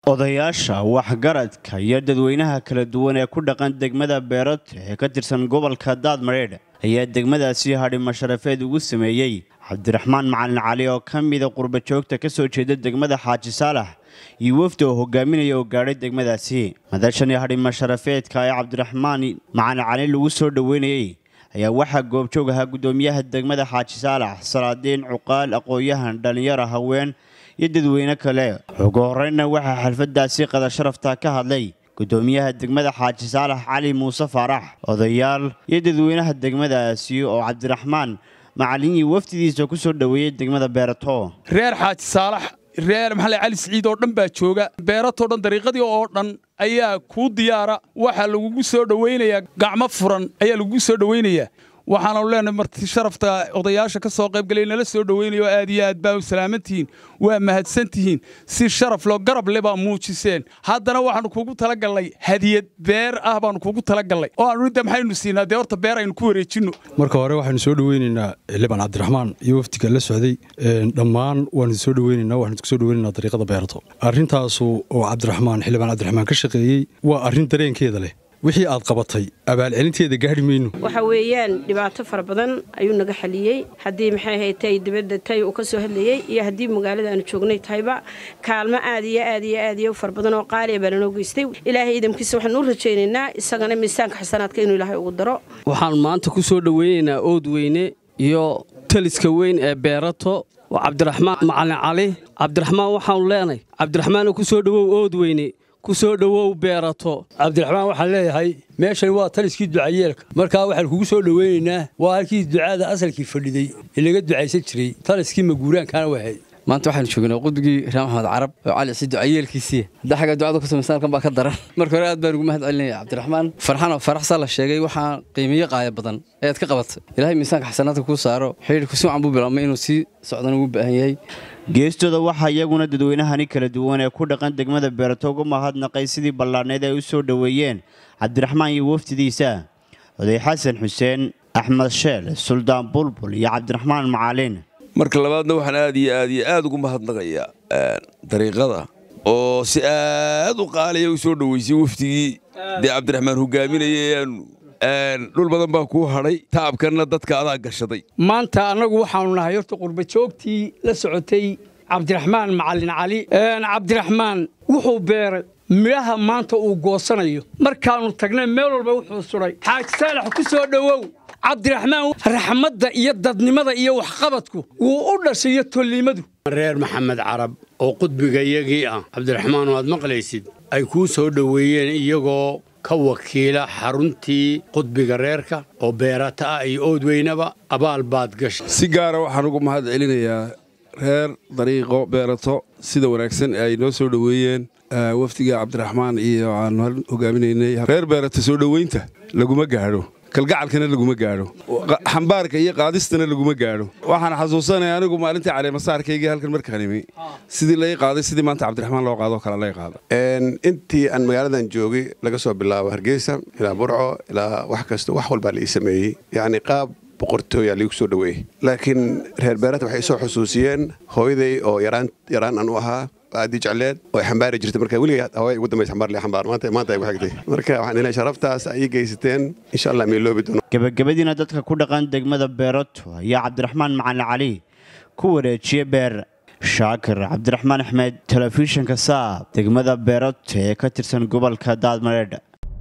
odayaasha waxgaradka iyo dadweynaha kala duwan ee ku dhaqan degmada beerato ee ka tirsan gobolka daadmareedh ayaa degmadaasi hadhimo sharafeed ugu sameeyey cabdiraxmaan macalin cali oo ka mida qurbajoogta ka soo jeeda degmada xaaji saalax iyo wafdi oo hogaaminaya oo gaadhay degmadaasi madashani hadhimo sharafeedka ee cabdiraxmaan macalin cali lagu soo dhoweynayey ayaa waxaa goobjoog ahaa guddoomiyaha degmada xaaji saalax salaadiin cuqaal aqoon-yahan dhallinyaro haween iyo dadweyne kale ugu horreynna waxaa xalfadaasi qada sharafta ka hadlay guddoomiyaha degmada xaaji saalax cali muuse faarax odayaal iyo dadweynaha degmadaasi oo cabdiraxmaan macalin iyo wafdidiisa ku soo dhoweeyey degmada beerato reer xaaji saalax reer maxalle cali siciid oo dhan baa jooga beeratoo dhan dariiqadii oo dhan ayaa kuu diyaara waxaa lagugu soo dhowaynayaa gacmo furan ayaa lagugu soo dhowaynayaa waxaanu leenahay marti sharafta odayaasha ka soo qaybgalay nala soo dhoweynayo aad iyo aad baa u salaamantihiin waa mahadsantihiin si sharaf loo garab le baa muujiseen haddana waxaanu kuugu talagallay hadiyad beer ah baanu kuugu talagallay oo aanu inta maxaynu siinaa dee horta beer aynu ku wareejinno marka hore waxaynu soo dhoweynaynaa liban cabdiraxmaan iyo wafdiga la socday dhammaan waanu soo dhoweynaynaa waxaanu kusoo dhoweynaynaa dariiqada beerato arrintaasu oo cabdiraxmaan xildhibaan cabdiraxmaan ka shaqeeyey waa arrin dareenkeeda leh wixii aad qabatay abaalcelinteeda gaadhi mayno waxa weeyaan dhibaato fara badan ayuu naga xaliyey haddii maxay ahayd tay dibadda tay uu ka soo hadlayey iyo haddii magaalada aanu joognay tahayba kaalmo aad iyo aad iyo aad iyo fara badan oo qaaliya baa lanoo geystay ilaahay idamkiisa waxaanu u rajaynaynaa isagana miisaanka xasanaadka inuu ilaahay ugu daro waxaan maanta ku soo dhoweynaynaa ood weyne iyo taliska weyn ee beerato waa cabdiraxmaan macalin cali cabdiraxmaan waxaanu leenahay cabdiraxmaanoo ku soo dhowow ood weyne ku soo dhowow beerato cabdiraxmaan waxaan leeyahay meeshan waa taliskii ducayeelka markaa waxaan kugu soo dhoweynaynaa waa halkii ducaada asalkii fadhiday ee laga ducaysan jiray taliskii maguuraankaana wahay maanta waxaanu joognaa qudbigii reer maxamed carab oo cali ciid ducayeelkiisii hadda xagga ducada ku samaysan halkan baa ka daran marka hore aad baan ugu mahad celinaya cabdiraxmaan farxanoo faraxsaa la sheegay waxaa qiimiyo qaaya badan ayaad ka qabatay ilaahay miisaanka xasanaadka kuu saaro xidhiirku si wacan buu bilaabmay inuu sii socdan ugu baahan yahay geestooda waxaa iyaguna dadweynahani kala duwan ee ku dhaqan degmada beerato uga mahadnaqay sidii ballaadhneed ay u soo dhoweeyeen cabdiraxmaan iyo wafdidiisa oday xasan xuseen axmed sheel suldaan bulbul iyo cabdiraxmaan macalin marka labaadna waxaan aad iyo aad iyo aad ugu mahadnaqayaa dariiqada oo si aad u qaaliya u soo dhoweysay wafdigii dee cabdiraxmaan hogaaminaya dhul badan baa kuu hadhay taabkanna dadka adaa gashaday maanta annagu waxaanu nahay horta qurbajoogtii la socotay cabdiraxmaan macalin cali cabdiraxmaan wuxuu beeray midhaha maanta uu goosanayo markaannu tagnay meel walba wuxuu sudhay xaaji saalax ku soo dhowow cabdiraxmaan raxmadda iyo dadnimada iyo waxqabadku wuu u dhashay iyo tolliimadu reer maxamed carab oo qudbiga iyagii ah cabdiraxmaan oo aad maqlaysid ay kuu soo dhoweeyeen iyagoo ka wakiila xaruntii qudbiga reerka oo beerata ah iyo oodweynaba abaal baad gashay si gaara waxaan ugu mahad celinayaa reer dariiqo beerato sida wanaagsan ay noo soo dhoweeyeen wafdiga cabdiraxmaan iyo aanu hogaaminaynay reer beerato soo dhoweynta laguma gaadho kalgacalkana laguma gaadho xambaarka iyo qaadistana laguma gaadho waxaan xasuusanaya anigu maalintii caleemasaarkaygii halkan markaan imi sidii lai qaaday sidii maanta cabdiraxmaan loo qaadoo kale lay qaada intii aan magaaladan joogay laga soo bilaabo hargeysa ilaa burco ilaa wax kasta wax walbaa la ii sameeyey yacni qaab boqortooyaa liigu soo dhoweeyey laakiin reer beerata waxay isoo xusuusiyeen hooyaday oo yaraan yaraan aan u ahaa aadii jecleed oo xambaari jirtay marka weliga haway ugu dambaysa xambaar li xambaar maanta maanta ay ku xigtay marka waxaan ilaa sharaftaas ay geysateen insha allah may loobi doono gabagabadiina dadka ku dhaqan degmada beerato ayaa cabdiraxmaan macalin cali ku wareejiye beer shaakir cabdiraxmaan axmed telefishinka saab degmada beerato ee ka tirsan gobolka daadmareedh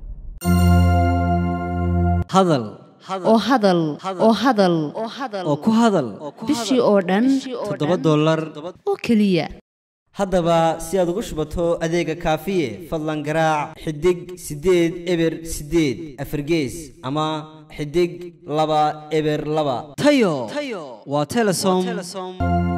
hadal oo hadal oo hadal oo ku hadal bishii oo dhan toddoba dollar oo keliya haddaba si aad ugu shubato adeega kaafiye fadlan garaac xidig siddeed eber siddeed afargees ama xidig laba eber laba tayo waa telesom